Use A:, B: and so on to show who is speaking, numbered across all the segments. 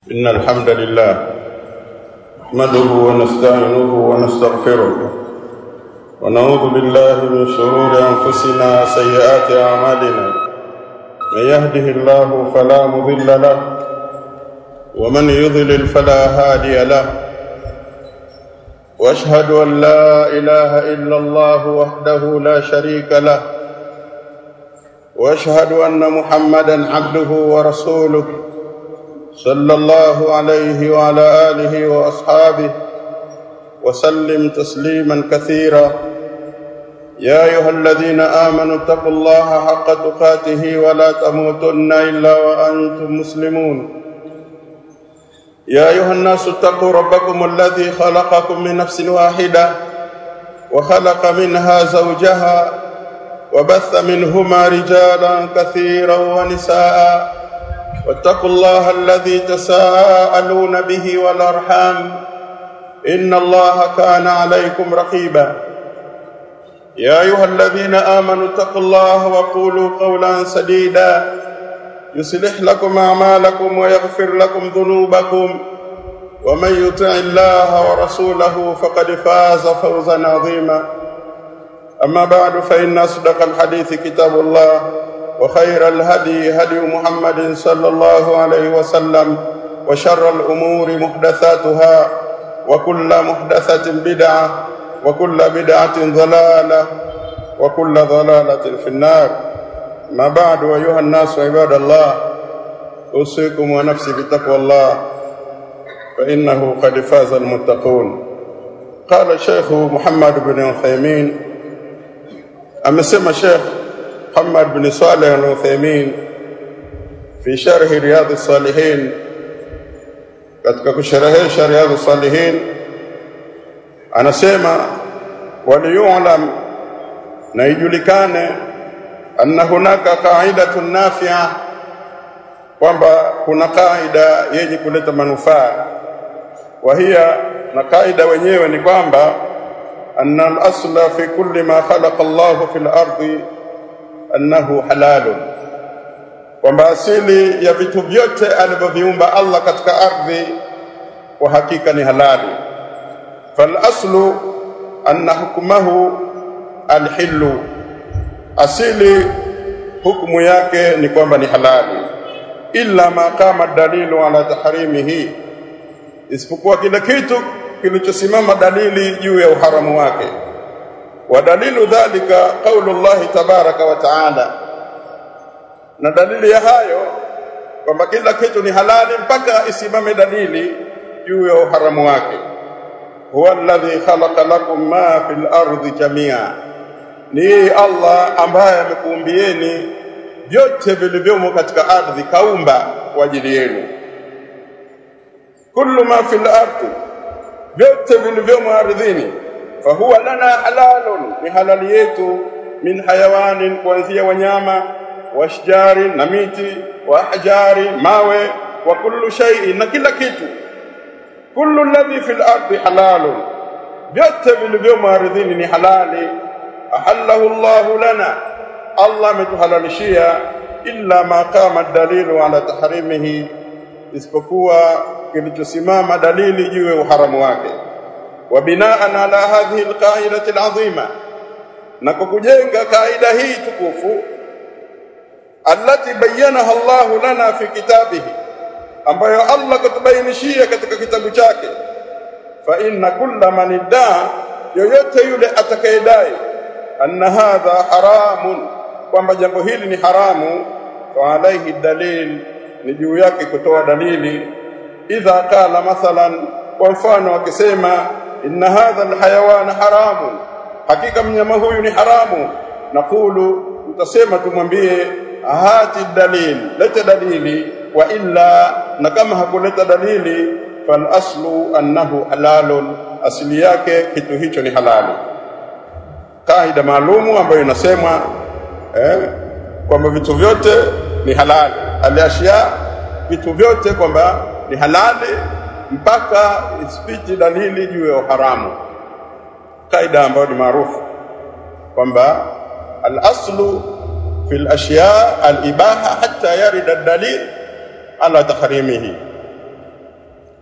A: إن الحمد لله نحمده ونستعينه ونستغفره ونعوذ بالله من شرور أنفسنا وسيئات أعمالنا من يهده الله فلا مضل له ومن يضلل فلا هادي له واشهد ان لا اله الا الله وحده لا شريك له واشهد ان محمدا عبده ورسوله صلى الله عليه وعلى اله واصحابه وسلم تسليما كثيرا يا ايها الذين امنوا اتقوا الله حق تقاته ولا تموتن الا وانتم مسلمون يا ايها الناس اتقوا ربكم الذي خلقكم من نفس واحده وخلق منها زوجها وبث منهما رجالا كثيرا ونساء واتقوا الله الذي تساءلون به والارحام ان الله كان عليكم رقيبا يا ايها الذين امنوا اتقوا الله وقولوا قولا سديدا يصلح لكم اعمالكم ويغفر لكم ذنوبكم ومن يطع الله ورسوله فقد فاز فوزا عظيما اما بعد فان اصدق الحديث كتاب الله وخير الهدي هدي محمد صلى الله عليه وسلم وشر الامور محدثاتها وكل محدثه بدعه وكل بدعه ضلاله وكل ضلاله في النار ما بعد أيها الناس عباد الله أوصيكم ونفسي بتقوى الله فإنه قد فاز المتقون قال الشيخ محمد بن عثيمين أمسما الشيخ محمد بن صالح العثيمين في شرح رياض الصالحين katika kusherehesha riyadhu salihin anasema waliyulam na ijulikane anna hunaka qaidatun nafi'a kwamba kuna kaida yenye kuleta manufaa wa hiya na kaida wenyewe ni kwamba anna al-asla fi kulli ma khalaqa Allahu fil ardi annahu halalun kwamba asili ya vitu vyote alivyoviumba Allah katika ardhi kwa hakika ni halali fal aslu anna hukmahu al-hillu asili hukumu yake ni kwamba ni halali illa ma qama dalilu ala tahrimihi isipokuwa kile kitu kilichosimama dalili juu ya uharamu wake wa dalilu dhalika qaulu Allah tabaraka wa taala na dalili ya hayo kwamba kila kitu ni halali mpaka isimame dalili juu ya uharamu wake huwa alladhi khalaqa lakum ma fil ardi jami'a ni Allah ambaye amekuumbieni vyote vilivyomo katika ardhi kaumba kwa ajili yenu kullu ma fil ardi vyote vilivyomo ardhini fahuwa lana halalun ni halali yetu min hayawanin kuanzia wanyama washjari na miti wa ahjari mawe wa kullu shay'in na kila kitu kullu alladhi fil ardi halalun vyote vilivyomo ardhini ni halali ahallahu Allahu lana Allah ametuhalalishia illa ma qama dalilu ala tahrimihi isipokuwa kilichosimama dalili juu ya uharamu wake wa binaan ala hadhihi alqaidati alazima na kwa kujenga kaida hii tukufu allati bayyanaha Allahu lana fi kitabihi ambayo Allah katubainishia katika kitabu chake fa inna kulla man iddaa yoyote yule atakayedai anna hadha haramun kwamba jambo hili ni haramu fa alaihi dalil ni juu yake kutoa dalili idha qala mathalan kwa mfano akisema inna hadha alhayawana haramun hakika mnyama huyu ni haramu naqulu tutasema tumwambie hati dalil leta dalili wa illa na kama hakuleta dalili fal aslu annahu halalun asili yake kitu hicho ni halali kaida maalumu ambayo inasemwa eh, kwamba vitu vyote ni halali aliashia vitu vyote kwamba ni halali mpaka isipiti dalili juu ya uharamu kaida ambayo ni maarufu kwamba al-aslu fi al-ashya al-ibaha hatta yarida ad-dalil ala tahrimihi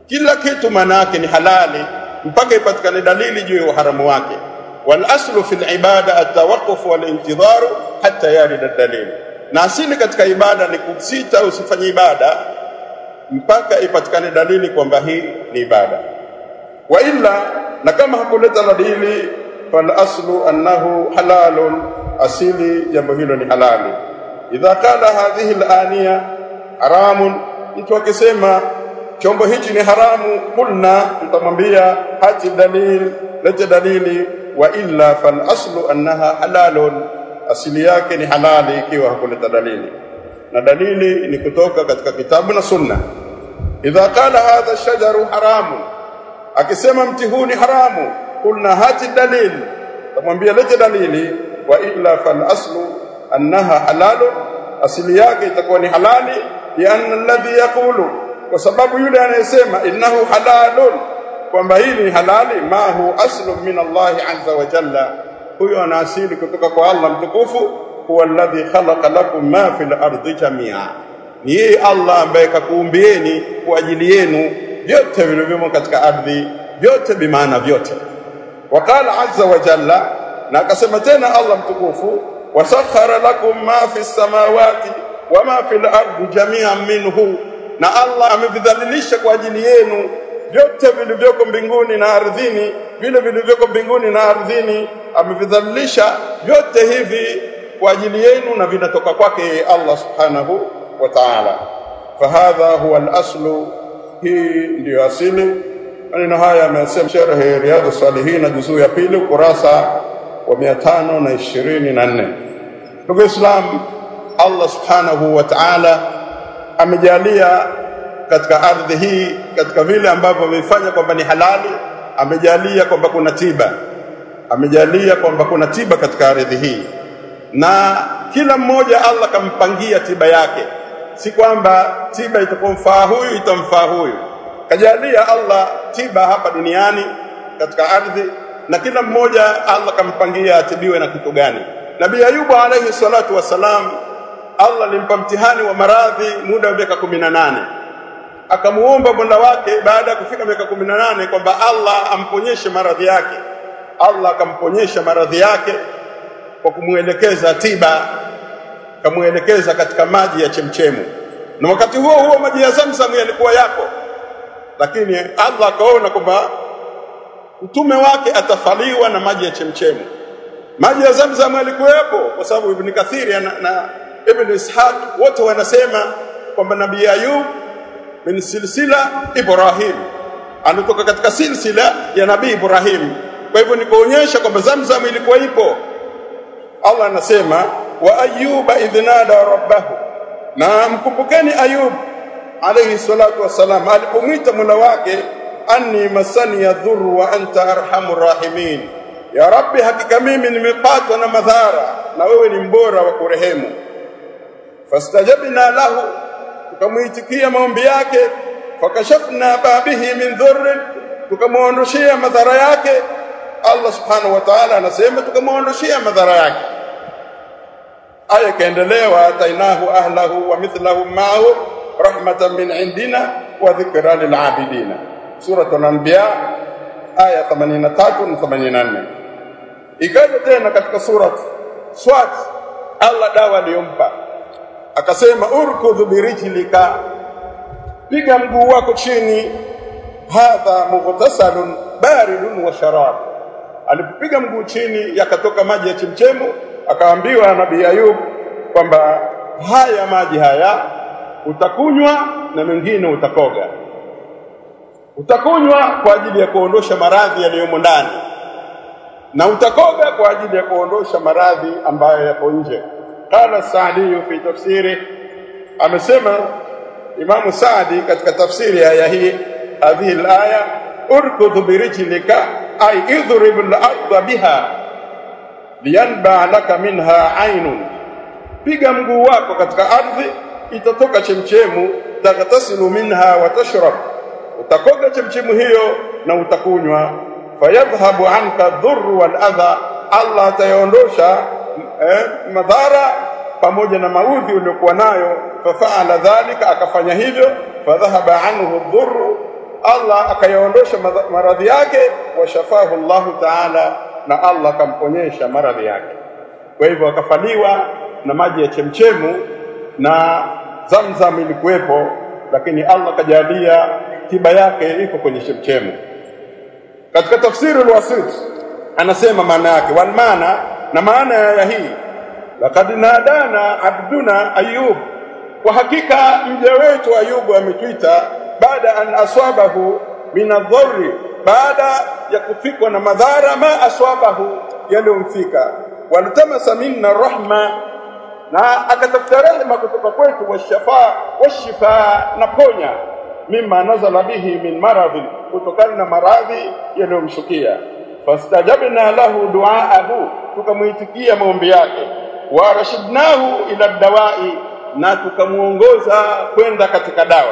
A: kila kitu maana yake ni halali mpaka ipatikane dalili juu ya uharamu wake wal aslu fil ibada at-tawaqquf wal intidhar hatta yarid ad-dalil na asili katika ibada ni kusita usifanye ibada mpaka ipatikane dalili kwamba hii ni ibada wa illa na kama hakuleta dalili fal aslu annahu halalun asili jambo hilo ni halali idha qala hadhihi al-aniya haramun mtu akisema chombo hichi ni haramu kulna mtamwambia hati dalil lete dalili wa illa fal aslu annaha halalun asili yake ni halali ikiwa hakuleta dalili na dalili ni kutoka katika kitabu na sunna idha qala hadha shajaru haramu akisema mti huu ni haramu kulna hati dalil tamwambia lete dalili wa illa fal aslu annaha halalun asili yake itakuwa ni halali lianna alladhi yaqulu kwa sababu yule anayesema innahu halalun kwamba hili ni halali ma hu aslu min Allah azza wa jalla huyo ana asili kutoka kwa Allah mtukufu huwa alladhi khalaqa lakum ma fil ardi jamia ni yeye Allah ambaye kakuumbieni kwa ajili yenu vyote vilivyomo katika ardhi vyote bimaana vyote wakala azza wa jalla na akasema tena Allah mtukufu wasakhara lakum ma fi samawati wa ma fil ardi jami'an minhu na Allah amevidhalilisha kwa ajili yenu vyote vilivyoko mbinguni na ardhini vile vilivyoko mbinguni na ardhini amevidhalilisha vyote hivi kwa ajili yenu na vinatoka kwake Allah subhanahu wa ta'ala fahadha huwa al-aslu hii ndiyo asili maneno haya amesema sharh riyadus salihin juzuu ya pili ukurasa wa 524 ndugu islam Allah subhanahu wa ta'ala amejalia katika ardhi hii katika vile ambavyo amefanya kwamba ni halali amejalia kwamba kuna tiba amejalia kwamba kuna tiba katika ardhi hii na kila mmoja Allah kampangia tiba yake si kwamba tiba itakomfaa huyu itamfaa huyu kajalia Allah tiba hapa duniani katika ardhi na kila mmoja Allah kampangia atibiwe na kitu gani Nabii Ayubu alayhi salatu wasalam Allah alimpa mtihani wa maradhi muda wa miaka 18 akamuomba Mola wake baada ya kufika miaka 18 kwamba Allah amponyeshe maradhi yake Allah akamponyesha maradhi yake kwa kumuelekeza tiba kamuelekeza katika maji ya chemchemu na wakati huo huo maji ya Zamzam yalikuwa yapo lakini Allah akaona kwamba mtume wake atafaliwa na maji ya chemchemu maji ya Zamzam yalikuwepo kwa sababu Ibn Kathiri na, na Ibn Ishaq wote wanasema kwamba Nabii Ayub min silsila Ibrahim anatoka katika silsila ya Nabii Ibrahim kwa hivyo ni kuonyesha kwamba Zamzam ilikuwa ipo Allah anasema wa ayyuba idhnada rabbahu na mkumbukeni Ayub alayhi salatu wassalam alipomwita Mola wake anni masani yadhuru wa anta arhamur rahimin ya rabbi hakika mimi nimepatwa na madhara na wewe ni mbora wa kurehemu fastajabna lahu tukamuitikia maombi yake fakashafna babihi min dhurr tukamuondoshia madhara yake Allah subhanahu wa ta'ala anasema tukamuondoshia madhara yake aya kaendelea wa atainahu ahlahu wa mithlahum ma'ahu rahmatan min indina wa dhikra lil abidina suratul anbiya aya 83 na 84 ikaja tena katika surat swat Allah dawa aliyompa akasema urkudhu birijlika piga mguu wako chini hadha mughtasalun baridun wa sharab alipopiga mguu chini yakatoka maji ya chemchemu akaambiwa nabii Ayub kwamba haya maji haya utakunywa na mengine utakoga utakunywa kwa ajili ya kuondosha maradhi yaliyomo ndani na utakoga kwa ajili ya kuondosha maradhi ambayo yapo nje qala Saadi fi tafsiri amesema Imamu Saadi katika tafsiri ya aya hii hadhihi alaya urkudhu birijlika ay idhrib al-ardha biha liyanba laka minha aynun piga mguu wako katika ardhi itatoka chemchemu taghtasilu minha wa tashrab utakoga chemchemu hiyo na utakunywa fayadhhabu anka dhurru wal adha Allah atayaondosha eh, madhara pamoja na maudhi uliokuwa nayo fafaala dhalika akafanya hivyo fadhahaba anhu dhurru Allah akayaondosha maradhi yake washafahu Allahu ta'ala na Allah akamponyesha maradhi yake kwa hivyo akafaliwa na maji ya chemchemu na Zamzam ilikuwepo lakini Allah kajalia tiba yake iko kwenye chemchemu katika tafsiri al-wasit anasema maana yake wal maana na maana ya hii laqad nadana abduna ayub kwa hakika mja wetu ayubu ametuita baada an aswabahu min adh-dharri baada ya kufikwa na madhara ma aswabahu yaliyomfika walitamasa minna rahma na akatafuta rehema kutoka kwetu washafa washifa na ponya mimma nazala bihi min maradhi kutokana na maradhi yaliyomshukia fastajabna lahu duaahu tukamuitikia maombi yake wa rashidnahu ila dawai na tukamuongoza kwenda katika dawa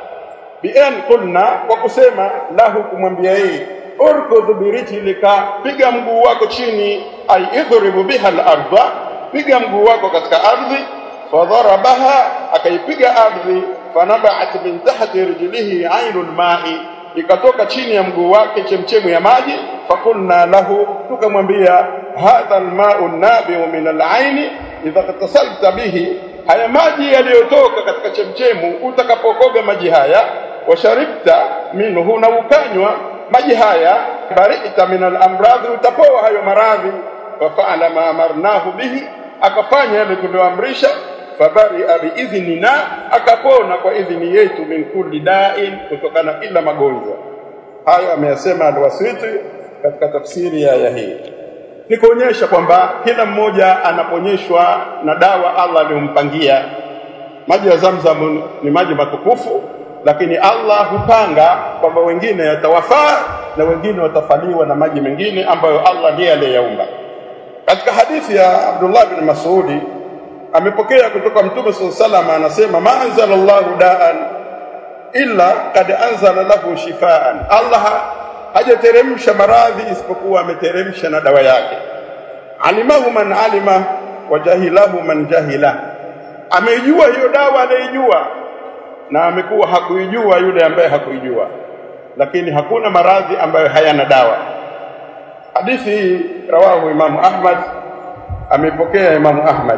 A: bien kulna kwa kusema lahu kumwambia yeye urkudh birijlika piga mguu wako chini ay idhribu biha al-ardha piga mguu wako katika ardhi fadharabaha akaipiga ardhi fanabaat min tahti rijlihi ainul ma'i ikatoka chini ya mguu wake chemchemu ya maji fakulna lahu tukamwambia hadha alma'u nabiu min al'aini idha tasalta bihi haya maji yaliyotoka katika chemchemu utakapokoga maji haya washaribta minhu na ukanywa maji haya barita min al-amradhi utapoa hayo maradhi fafa'ala ma amarnahu bihi akafanya yale tulioamrisha fabaria biidhnina akapona kwa idhini yetu min kulli da'in kutokana kila magonjwa hayo ameyasema alwasiti katika tafsiri ya aya hii ni kuonyesha kwamba kila mmoja anaponyeshwa na dawa Allah aliyompangia maji ya Zamzam ni maji matukufu lakini Allah hupanga kwamba wengine yatawafaa na wengine watafaliwa na maji mengine ambayo Allah ndiye aliyeyaumba katika hadithi ya Abdullah bin Mas'udi amepokea kutoka Mtume sallallahu anasema ma anzalallahu da'an illa kad anzala lahu shifaan Allah hajateremsha maradhi isipokuwa ameteremsha na dawa yake alimahu man alima wa jahilahu man jahila ameijua hiyo dawa anaijua na amekuwa hakuijua yule ambaye hakuijua lakini hakuna maradhi ambayo hayana dawa hadithi hii rawahu imamu Ahmad amepokea imamu Ahmad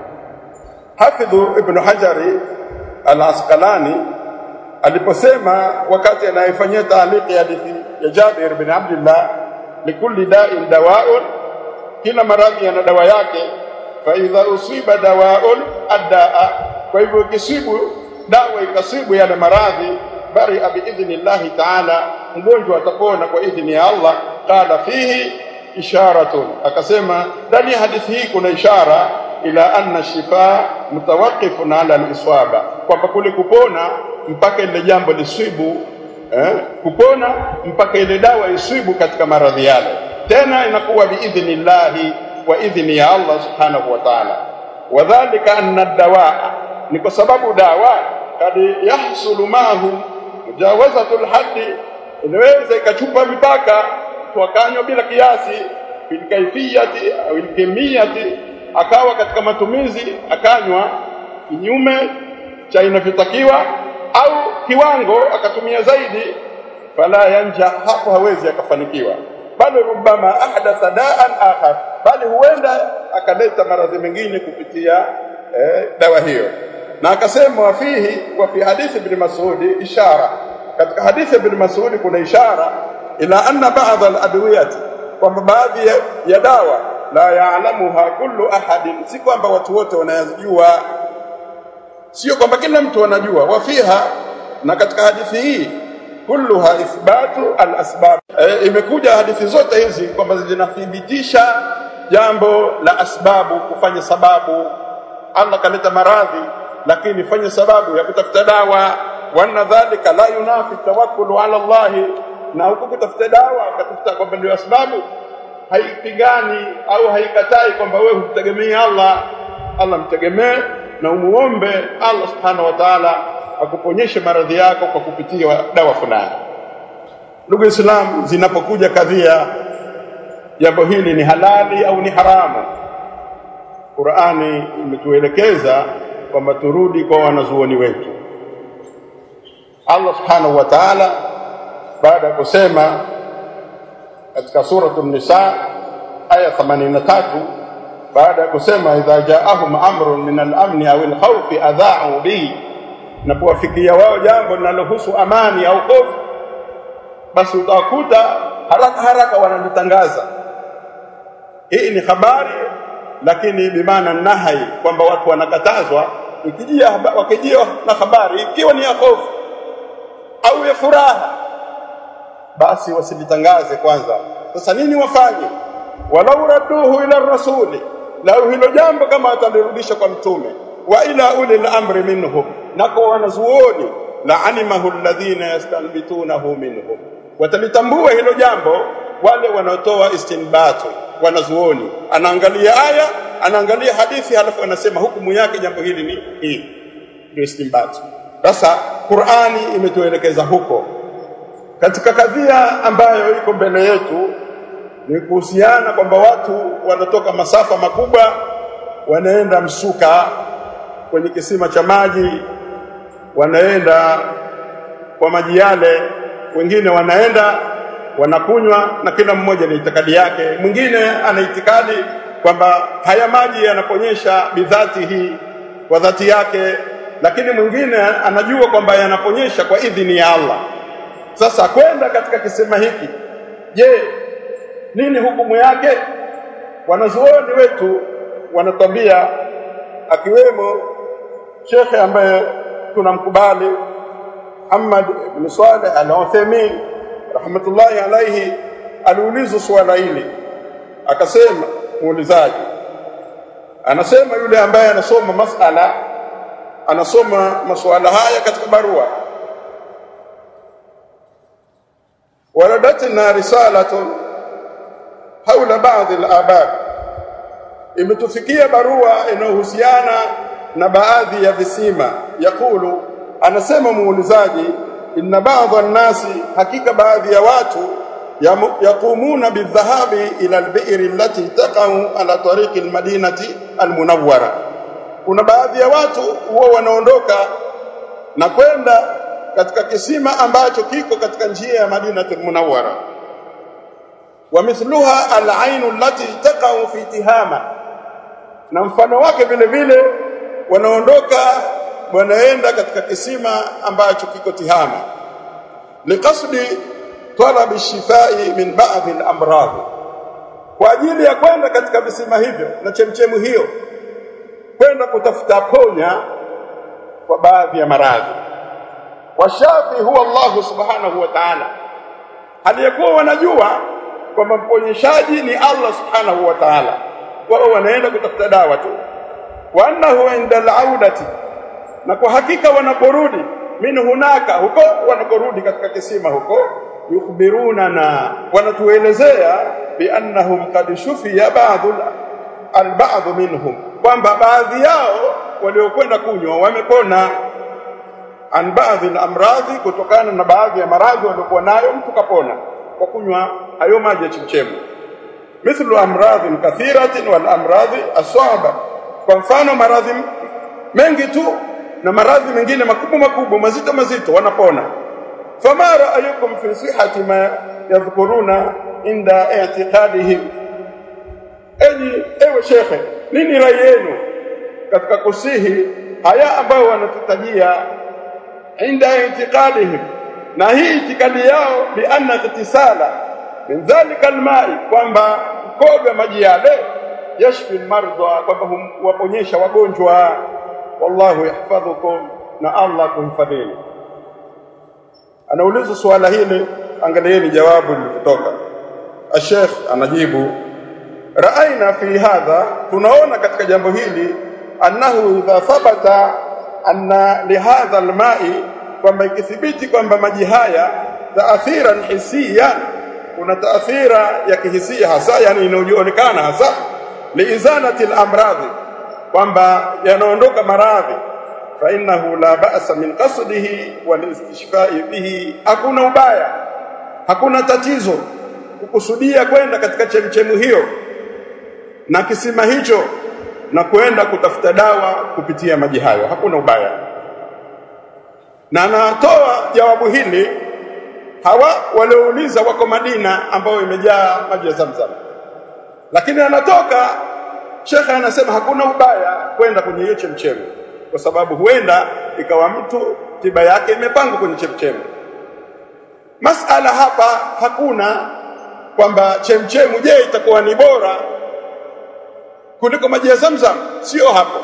A: Hafidhu Ibn Hajari Al-Asqalani aliposema wakati anayefanyia taaliki hadithi ya Jabir bin Abdullah likulli da'in dawa'un kila maradhi yana dawa yake fa idha usiba dawa'un adda'a kwa hivyo ikisibu dawa ikasibu yale maradhi bari biidhnillahi ta'ala mgonjwa atapona kwa idhni ya Allah qala fihi isharatun akasema ndani ya hadithi hii kuna ishara ila anna shifa mutawaqifun ala al-iswaba kwamba kule kupona mpaka ile jambo liswibu eh, kupona mpaka ile dawa iswibu katika maradhi yale tena inakuwa biidhnillahi wa idhni ya Allah subhanahu wa ta'ala wadhālika anna ad-dawaa ni kwa sababu dawa kad yahsulu mahu mujawazatul haddi inaweza ikachupa mipaka wakanywa bila kiasi fil kaifiyati au ilkemiyati akawa katika matumizi akanywa kinyume cha inavyotakiwa au kiwango akatumia zaidi fala yanja hapo hawezi akafanikiwa bali rubama ahdatha da'an akhar bali huenda akaleta maradhi mengine kupitia eh, dawa hiyo na akasema wafihi wa fi hadithi ibn Mas'ud ishara katika hadithi ibn Mas'ud kuna ishara ila anna ba'd al-adwiyati kwamba baadhi ya, ya dawa la ya'lamuha kullu ahadin si kwamba watu wote wanayajua sio kwamba kila mtu anajua wafiha na katika hadithi hii kulluha ithbatu al-asbab e, imekuja hadithi zote hizi kwamba zinathibitisha jambo la asbabu kufanya sababu Allah kaleta maradhi lakini fanya sababu ya kutafuta dawa wana dhalika la yunafi tawakkulu ala Allah na huko kutafuta dawa katafuta kwamba ndio sababu haipigani au haikatai kwamba wewe humtegemea Allah Allah mtegemee na umuombe Allah subhanahu wa ta'ala akuponyeshe maradhi yako kwa kupitia dawa fulani ndugu Islam zinapokuja kadhia jambo hili ni halali au ni haramu Qur'ani imetuelekeza kwamba turudi kwa wanazuoni wetu Allah subhanahu wa ta'ala baada ya kusema katika suratul nisa aya 83 baada ya kusema idha jaahum amrun min al-amni aw al-khawfi adha'u bihi napowafikia wao jambo linalohusu amani au hofu basi utakuta haraka haraka wanalitangaza hii ni habari lakini bimaana nahai kwamba watu wanakatazwa ikijia wakijia na habari ikiwa ni ya hofu au ya furaha basi wasilitangaze kwanza sasa nini wafanye walau raduhu ila rasuli lau hilo jambo kama atalirudisha kwa mtume wa ila ulil amri minhum na kwa wanazuoni la alimahu alladhina yastanbitunahu minhum watalitambua hilo jambo wale wanaotoa istinbatu wanazuoni anaangalia aya anaangalia hadithi halafu anasema hukumu yake jambo hili ni hii ndio istinbatu sasa Qur'ani imetuelekeza huko katika kadhia ambayo iko mbele yetu ni kuhusiana kwamba watu wanatoka masafa makubwa wanaenda msuka kwenye kisima cha maji wanaenda kwa maji yale wengine wanaenda wanakunywa na kila mmoja na itikadi yake mwingine ana itikadi kwamba haya maji yanaponyesha bidhati hii kwa dhati yake lakini mwingine anajua kwamba yanaponyesha kwa idhini ya Allah sasa kwenda katika kisema hiki je nini hukumu yake wanazuoni wetu wanatambia akiwemo shekhe ambaye tunamkubali Muhammad ibn Saleh al-Uthaymeen rahmatullahi alayhi aliulizwa swala hili akasema muulizaji anasema yule ambaye anasoma masala anasoma masuala haya katika barua waradatna risalatun haula baadhi al-abad imetufikia barua inayohusiana na baadhi ya visima yakulu anasema muulizaji inna baadhi an-nasi hakika baadhi ya watu yaqumuna bidhahabi ila al-bi'r allati taqa'u ala tariqi al-madinati al-munawwara kuna baadhi ya watu huwa wanaondoka na kwenda katika kisima ambacho kiko katika njia ya Madinatul Munawwara wa mithluha al-ain allati taqa'u fi tihama na mfano wake vile vile wanaondoka wanaenda katika kisima ambacho kiko Tihama liqasdi talabi shifai min ba'd al-amrad kwa ajili ya kwenda katika visima hivyo na chemchemu hiyo kwenda kutafuta ponya kwa baadhi ya maradhi washafi huwa Allah subhanahu wa ta'ala aliyekuwa wanajua kwamba mponyeshaji ni Allah subhanahu wa ta'ala wao wanaenda kutafuta dawa tu wa annahu inda al-audati na kwa hakika wanaporudi min hunaka huko wanaporudi katika kisima huko yukhbiruna na wanatuelezea bi annahum qad shufiya ba'd al-ba'd minhum kwamba baadhi yao waliokwenda kunywa wamepona an baadhi al-amradhi kutokana na baadhi ya maradhi waliokuwa nayo mtu kapona kwa kunywa hayo maji ya chemchemu mithlu amradhi kathiratin wal amradhi asaba kwa mfano maradhi mengi tu na maradhi mengine makubwa makubwa mazito mazito wanapona fama ra'ayukum fi sihhati ma yadhkuruna inda i'tiqadihim enyi ewe shekhe nini rai yenu katika kusihi haya ambayo wanatutajia inda i'tiqadihim na hii itikadi yao bi anna iktisala min dhalika alma'i kwamba koga maji yale yashfi almardha kwamba huwaponyesha wagonjwa wallahu yahfadhukum na Allah kuhifadhini anauliza swala hili angalieni jawabu lilitoka Sheikh anajibu raaina fi hadha tunaona katika jambo hili annahu idha thabata anna lihadha alma'i kwamba ikithibiti kwamba maji haya taathiran hisiyan kuna taathira ya kihisia hasa yani inayoonekana hasa liizanati al-amradhi kwamba yanaondoka maradhi fa innahu la ba'sa min qasdihi wal istishfa'i bihi hakuna ubaya hakuna tatizo kukusudia kwenda katika chemchemu hiyo na kisima hicho na kwenda kutafuta dawa kupitia maji hayo hakuna ubaya na anatoa jawabu hili hawa waliouliza wako Madina ambayo imejaa maji ya Zamzam lakini anatoka shekhe anasema hakuna ubaya kwenda kwenye hiyo chemchemu kwa sababu huenda ikawa mtu tiba yake imepangwa kwenye chemchemu masala hapa hakuna kwamba chemchemu je itakuwa ni bora kuliko maji ya Zamzam sio hapo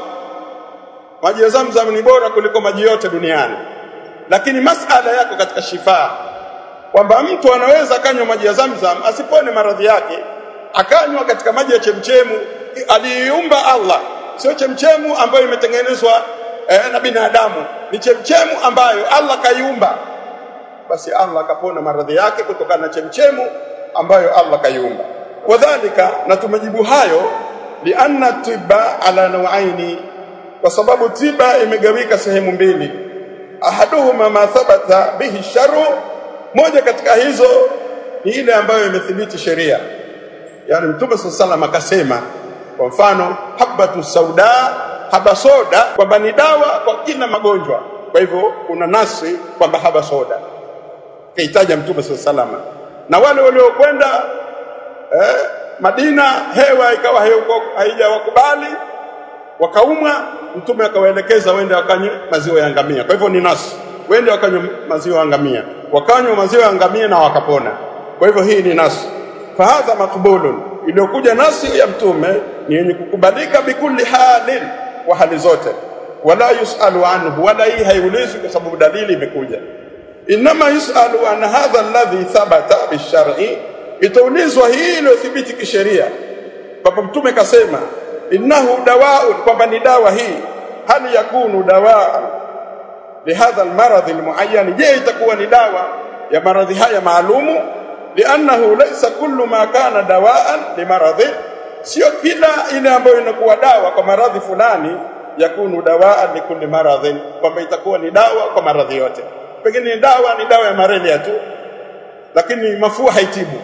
A: maji ya Zamzam ni bora kuliko maji yote duniani lakini masala yako katika shifaa kwamba mtu anaweza akanywa maji ya Zamzam asipone maradhi yake akanywa katika maji ya chemchemu aliiumba Allah sio chemchemu ambayo imetengenezwa eh, na binadamu ni chemchemu ambayo Allah kaiumba basi Allah akapona maradhi yake kutokana na chemchemu ambayo Allah kaiumba wadhalika na tumejibu hayo lianna tiba ala nawaini kwa sababu tiba imegawika sehemu mbili ahaduhuma ma thabata bihi sharu moja katika hizo ni ile ambayo imethibiti sheria yani mtume sallallahu akasema kwa mfano habatu sauda haba soda kwamba ni dawa kwa kila magonjwa kwa hivyo kuna nasi kwamba haba soda kaitaja mtume sallallahu na wale waliokwenda eh, Madina hewa ikawa haijawakubali wakaumwa mtume akawaelekeza wende wakanywe maziwa ya ngamia kwa hivyo ni nasi wende wakanywe maziwa ya ngamia wakanywa maziwa ya ngamia na wakapona kwa hivyo hii ni nasi fahadha makbulun iliyokuja nasi ya mtume ni yenye kukubalika bikulli halin wa hali zote wala yusalu anhu wala hii haiulizwi kwa sababu dalili imekuja inma yusalu an hadha alladhi thabata bishar'i itaulizwa hii iliyothibiti kisheria kwamba mtume kasema innahu dawaun kwamba ni dawa hii hali yakunu dawaa lihadha almaradhi almuayyan je itakuwa ni dawa ya maradhi haya maalumu liannahu laysa kullu ma kana dawaan limaradhi sio kila ile ambayo inakuwa dawa kwa maradhi fulani yakunu dawaan likulli maradhin kwamba itakuwa ni dawa kwa maradhi yote pengine ni dawa ni dawa ya malaria tu lakini mafua haitibu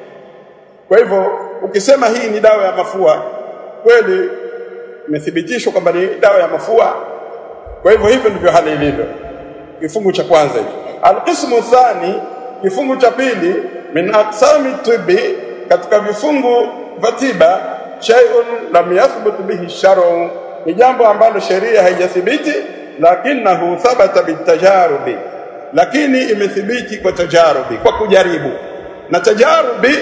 A: kwa hivyo ukisema hii ni dawa ya mafua kweli imethibitishwa kwamba ni dawa ya mafua kwa hivyo hivyo ndivyo hali ilivyo kifungu cha kwanza hicho alqismu thani kifungu cha pili min aqsami tibbi katika vifungu vya tiba shay'un lam yathbut bihi shar'u ni jambo ambalo sheria haijathibiti lakinahu thabata bitajarubi lakini imethibiti kwa tajarubi kwa kujaribu na tajarubi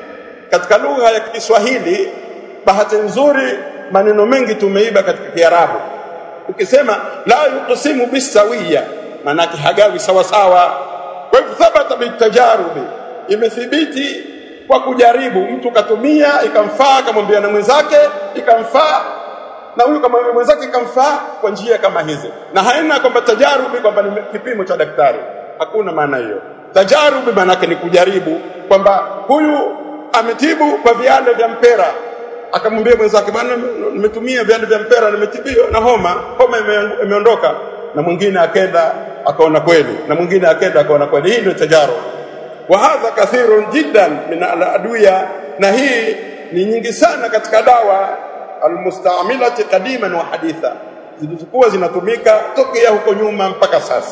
A: katika lugha ya Kiswahili bahati nzuri maneno mengi tumeiba katika Kiarabu ukisema la yuqsimu bisawiya manake hagawi sawa sawa kwa hivyo thabata bitajarubi imethibiti kwa kujaribu mtu katumia ikamfaa akamwambia na mwenzake ikamfaa na huyu kama mwenzake ikamfaa kwa njia kama hizi na haina kwamba tajarubi kwamba ni kipimo cha daktari hakuna maana hiyo tajarubi maana ni kujaribu kwamba huyu ametibu kwa viale vya mpera akamwambia mwenzake bwana nimetumia viale vya mpera nimetibiwa na homa homa imeondoka na mwingine akenda akaona kweli na mwingine akenda akaona kweli hii ndio tajarubi wa hadha kathirun jiddan min al-adwiya na hii ni nyingi sana katika dawa almustamilati qadiman wa haditha zilizokuwa zinatumika tokea huko nyuma mpaka sasa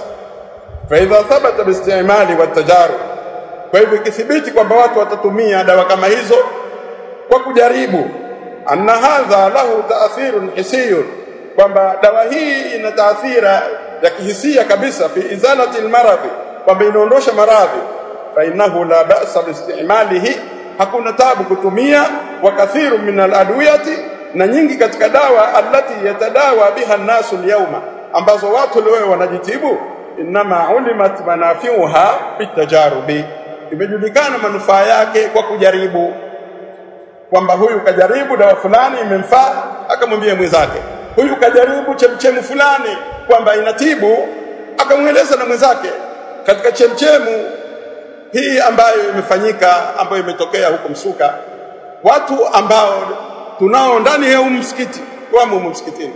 A: fa idha thabata biistimali wa tajarub kwa hivyo ikithibiti kwamba watu watatumia dawa kama hizo kwa kujaribu anna hadha lahu taathirun hisiyun kwamba dawa hii ina taathira ya kihisia kabisa fi izalati almaradhi kwamba inaondosha maradhi fa innahu la ba'sa biistimalihi hakuna tabu kutumia wa kathiru min aladwiyati na nyingi katika dawa allati yatadawa biha nasu alyawma ambazo watu leo wanajitibu inma ulimat manafiuha bitajarubi imejulikana manufaa yake kwa kujaribu kwamba huyu kajaribu dawa fulani imemfaa akamwambia mwenzake huyu kajaribu chemchemu fulani kwamba inatibu akamweleza na mwenzake katika chemchemu hii ambayo imefanyika ambayo imetokea huko Msuka watu ambao tunao ndani ya msikiti wamo msikitini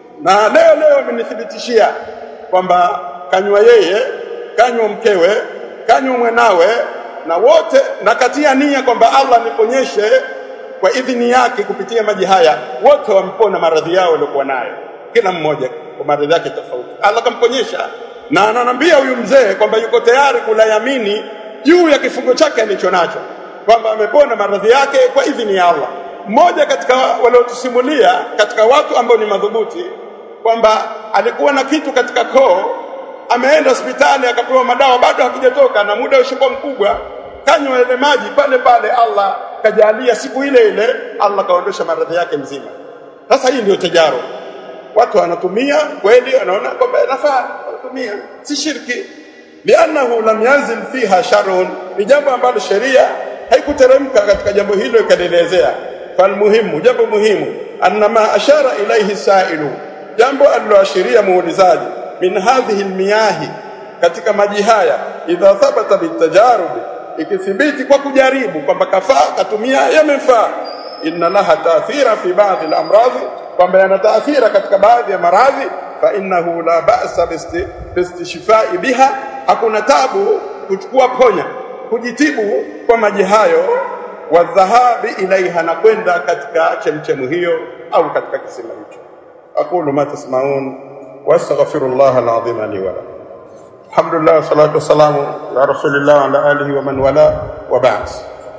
A: na leo leo amenithibitishia kwamba kanywa yeye kanywa mkewe kanywa mwanawe na wote nakatia nia kwamba Allah niponyeshe kwa idhini yake kupitia maji haya wote wamepona maradhi yao waliokuwa nayo kila mmoja kwa maradhi yake tofauti Allah kamponyesha na ananambia huyu mzee kwamba yuko tayari kulayamini juu ya kifungo chake alicho nacho kwamba amepona maradhi yake kwa idhini ya Allah mmoja katika waliotusimulia katika watu ambao ni madhubuti kwamba alikuwa na kitu katika koo ameenda hospitali akapewa madawa bado hakijatoka na muda ushakuwa mkubwa kanywa ile maji pale pale Allah kajalia siku ile ile Allah kaondosha maradhi yake mzima sasa hii ndio tajaro watu wanatumia kweli wanaona kwamba inafaa wanatumia si shirki lianahu lam yanzil fiha sharun ni jambo ambalo sheria haikuteremka katika jambo hilo ikalielezea falmuhimu jambo muhimu annama ashara ilaihi sailu jambo aliloashiria muulizaji min hadhihi almiyahi katika maji haya idha thabata bitajarub ikithibiti kwa kujaribu kwamba kafaa katumia yamefaa inna laha taathira fi baadhi al-amradhi kwamba yana taathira katika baadhi ya maradhi fa innahu la ba'sa bistishfai biha hakuna tabu kuchukua ponya kujitibu kwa maji hayo wa dhahabi ilaiha na kwenda katika chemchemu hiyo au katika kisima hicho aqulu ma tasmaun wastaghfirullah alazim li wa lakum alhamdulillah wassalatu wassalamu ala rasulillah wa ala alihi wa man wala wa ba'd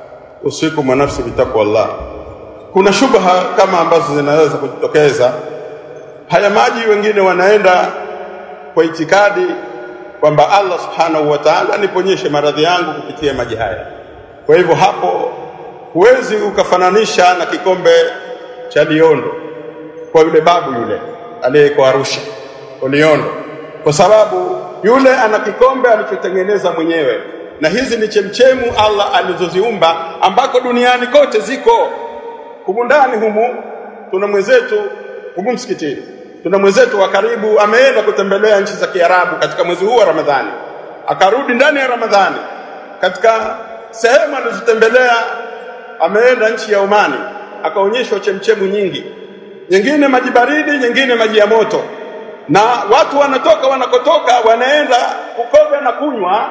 A: usikum wa nafsi bitaqwallah kuna shubha kama ambazo zinaweza kujitokeza haya maji wengine wanaenda kwa itikadi kwamba Allah subhanahu wa ta'ala niponyeshe maradhi yangu kupitia maji haya kwa hivyo hapo huwezi ukafananisha na kikombe cha Liondo kwa yule babu yule aliyeko Arusha kwa Liondo kwa sababu yule ana kikombe alichotengeneza mwenyewe na hizi ni chemchemu Allah alizoziumba ambako duniani kote ziko humu ndani humu tuna mwenzetu humu msikitini tuna mwenzetu wa karibu ameenda kutembelea nchi za Kiarabu katika mwezi huu wa Ramadhani akarudi ndani ya Ramadhani katika sehemu alizotembelea ameenda nchi ya Omani akaonyeshwa chemchemu nyingi nyingine maji baridi nyingine maji ya moto na watu wanatoka wanakotoka wanaenda kukoga na kunywa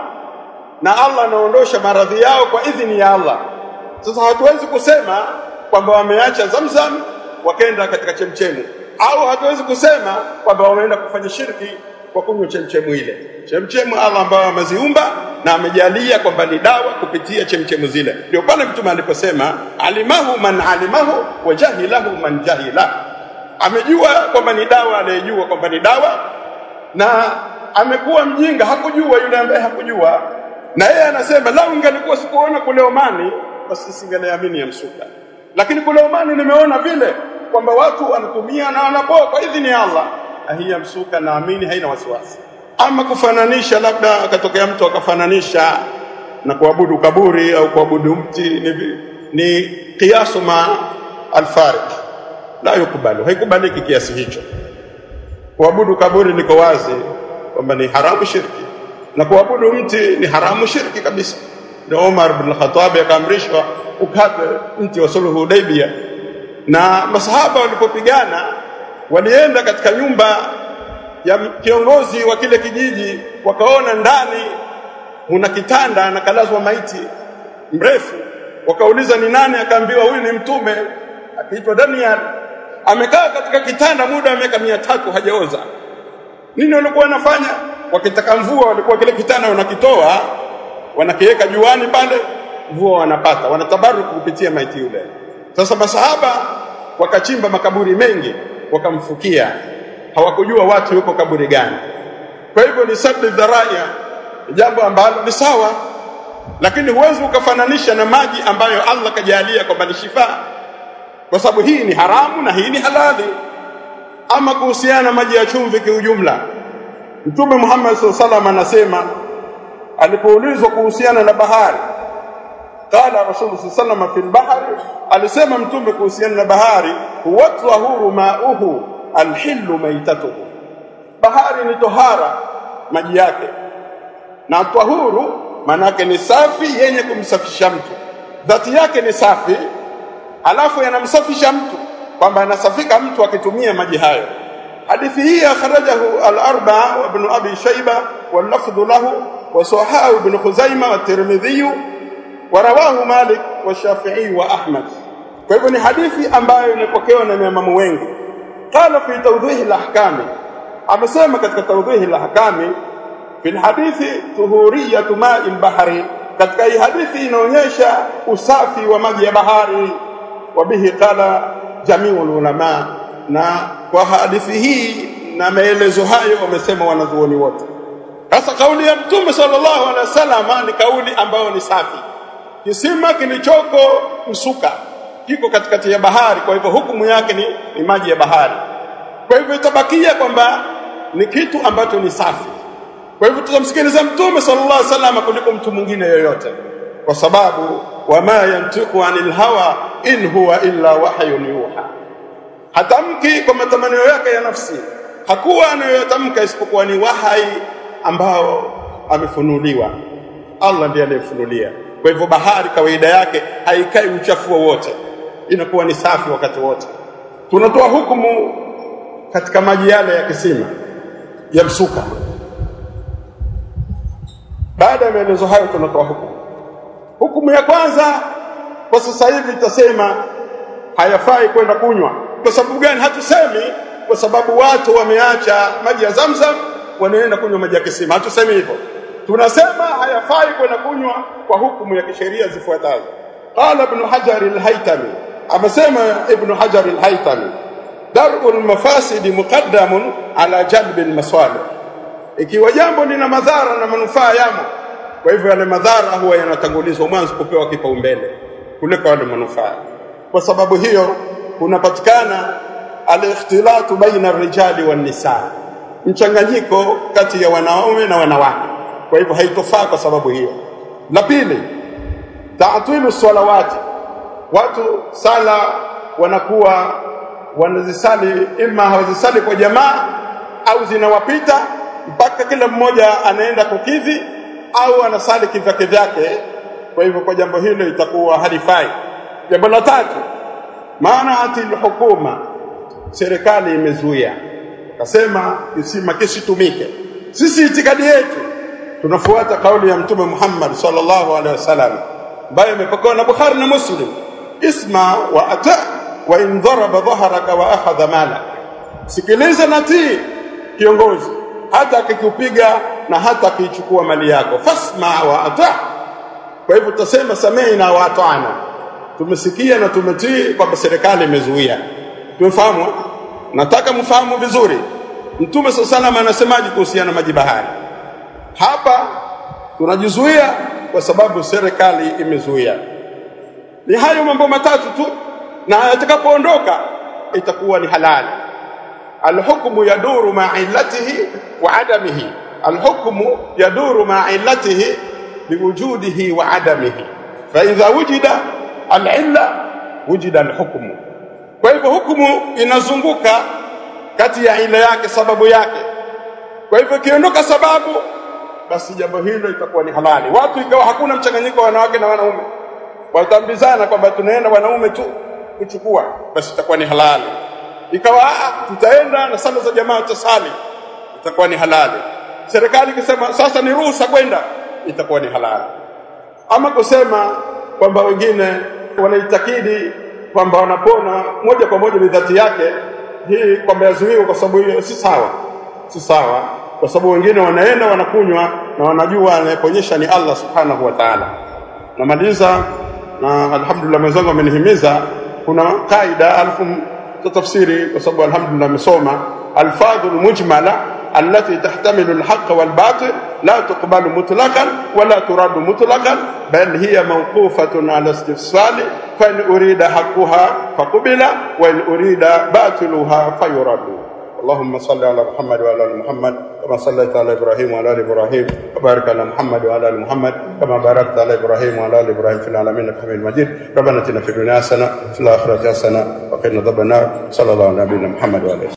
A: na Allah anaondosha maradhi yao kwa idhini ya Allah sasa hatuwezi kusema kwamba wameacha Zamzam wakaenda katika chemchemu au hatuwezi kusema kwamba wameenda kufanya shirki kwa kunywa chemchemu ile chemchemu Allah ambao ameziumba na amejalia kwamba ni dawa kupitia chemchemu zile ndio pale mtume aliposema alimahu man alimahu wa jahilahu man jahila amejua kwamba ni dawa anayejua kwamba ni dawa na amekuwa mjinga hakujua yule ambaye hakujua na yeye anasema lau ingelikuwa sikuona kule Omani basi singeliamini ya msuka lakini kule Omani nimeona vile kwamba watu wanatumia na wanapoa kwa idhini ya Allah na hii ya msuka naamini haina wasiwasi ama kufananisha labda akatokea mtu akafananisha na kuabudu kaburi au kuabudu mti ni, ni kiasu ma alfarik la yukubalu haikubaliki kiasi hicho kuabudu kaburi liko wazi kwamba ni haramu shirki na kuabudu mti ni haramu shirki kabisa ndio Umar bin Khattab akaamrishwa ukate mti wa suluhu Hudaybiyah na masahaba walipopigana walienda katika nyumba ya kiongozi wa kile kijiji wakaona ndani muna kitanda anakalazwa maiti mrefu wakauliza ni nani akaambiwa huyu ni mtume akiitwa Daniel amekaa katika kitanda muda wa miaka mia tatu hajaoza nini walikuwa wanafanya wakitaka mvua walikuwa kile kitanda wanakitoa wanakiweka juani pale mvua wanapata wanatabaruku kupitia maiti yule sasa masahaba wakachimba makaburi mengi wakamfukia hawakujua watu yuko kaburi gani kwa hivyo ni sabbi dharaia jambo ambalo ni sawa lakini huwezi ukafananisha na maji ambayo Allah kajalia kwamba ni shifa kwa sababu hii ni haramu na hii ni halali ama kuhusiana na maji ya chumvi kiujumla Mtume Muhammad SAW anasema alipoulizwa kuhusiana na bahari qala rasul sallallahu fil bahri alisema mtume kuhusiana na bahari huwa tahuru mauhu alhillu maitatuhu bahari ni tohara maji yake na tahuru manake ni safi yenye kumsafisha mtu dhati yake ni safi alafu yanamsafisha mtu kwamba anasafika mtu akitumia maji hayo hadithi hii akhrajahu al-arba'a wa ibn abi shayba wal lafdhu lahu wa sahahu ibn khuzaimah wa tirmidhi warawahu Malik wa Shafi'i wa Ahmad. Kwa hivyo ni hadithi ambayo imepokewa na maimamu wengi. Qala fi tawdhihi al-ahkami, amesema katika tawdhihi al-ahkami fi hadithi tuhuriyatu ma'i al-bahri, katika hii hadithi inaonyesha usafi wa maji ya bahari wa bihi qala jamiul ulama na kwa hadithi hii na maelezo hayo wamesema wanazuoni wote sasa kauli ya mtume sallallahu alaihi wasallam ni kauli ambayo ni safi kisima kilichoko Msuka kiko katikati ya bahari kwa hivyo hukumu yake ni, ni maji ya bahari kwa hivyo itabakia kwamba ni kitu ambacho ni safi kwa hivyo tutamsikiliza mtume sallallahu alaihi wasallam kuliko mtu mwingine yoyote kwa sababu wama yantiqu anil hawa in huwa illa wahyun yuha hatamki kwa matamanio yake ya nafsi hakuwa anayotamka isipokuwa ni wahai ambao amefunuliwa Allah ndiye aliyefunulia kwa hivyo bahari kawaida yake haikai uchafu wowote inakuwa ni safi wakati wote tunatoa hukumu katika maji yale ya kisima ya msuka baada ya maelezo hayo tunatoa hukumu hukumu ya kwanza kwa sasa hivi tutasema hayafai kwenda kunywa kwa sababu gani hatusemi kwa sababu watu wameacha maji ya Zamzam wanaenda kunywa maji ya kisima hatusemi hivyo tunasema hayafai kwenda kunywa kwa hukumu ya kisheria zifuatazo qala ibn hajar al-haytami amesema ibn hajar al-haytami dar'ul mafasid muqaddamun ala jalb al-masalih ikiwa jambo lina madhara na manufaa yamo kwa hivyo yale madhara huwa yanatangulizwa mwanzo kupewa kipaumbele kuliko yale manufaa kwa sababu hiyo kunapatikana al-ikhtilatu baina ar-rijali wan-nisaa mchanganyiko kati ya wanaume na wanawake kwa hivyo haitofaa kwa sababu hiyo la pili ta'tilu salawati watu sala wanakuwa wanazisali ima hawazisali kwa jamaa au zinawapita mpaka kila mmoja anaenda kukidhi au anasali kivyake vyake kwa hivyo kwa jambo hilo itakuwa halifai jambo la tatu maana ati hukuma serikali imezuia akasema kisima kisitumike sisi itikadi yetu tunafuata kauli ya mtume Muhammad sallallahu alaihi wasallam ambayo imepokewa na Bukhari na Muslim isma wa ata wa in daraba dhahraka wa akhadha malak sikiliza natii kiongozi hata akikupiga na hata akichukua mali yako fasma wa ata kwa hivyo tutasema sameina wa atana tumesikia na tumetii kwamba serikali imezuia tumefahamu nataka mfahamu vizuri mtume sallallahu anasemaje kuhusiana maji bahari hapa tunajizuia kwa sababu serikali imezuia ni hayo mambo matatu tu na atakapoondoka itakuwa ni halali alhukmu yaduru ma illatihi wa adamihi alhukmu yaduru ma illatihi biwujudihi wa adamihi fa idha wujida alilla wujida alhukmu kwa hivyo hukumu inazunguka kati ya ila yake sababu yake kwa hivyo ikiondoka sababu basi jambo hilo itakuwa ni halali watu ikawa hakuna mchanganyiko wa wanawake na wanaume watambizana kwamba tunaenda wanaume tu kuchukua basi itakuwa ni halali ikawa tutaenda na sala za jamaa tutasali itakuwa ni halali serikali ikisema sasa ni ruhusa kwenda itakuwa ni halali ama kusema kwamba wengine wanaitakidi kwamba wanapona moja kwa moja ni dhati yake hii kwamba yazuiwa kwa sababu hiyo si sawa si sawa kwa sababu wengine wanaenda wanakunywa na wanajua anayeponyesha ni Allah subhanahu wa ta'ala namaliza na alhamdulillah mwenzangu amenihimiza kuna kaida alafu tutafsiri kwa sababu alhamdulillah amesoma alfadhul mujmala التي تحتمل الحق والباطل لا تقبل مطلقا ولا ترد مطلقا بل هي موقوفة على استفصال فإن أريد حقها فقبل وإن أريد باطلها فيرد اللهم صل على محمد وعلى ال محمد كما صليت على ابراهيم وعلى ال ابراهيم وبارك على محمد وعلى ال محمد كما باركت على ابراهيم وعلى ال ابراهيم في العالمين انك حميد مجيد ربنا اتنا في الدنيا حسنه وفي الاخره حسنه وقنا عذاب النار صلى الله على نبينا محمد وعلى اله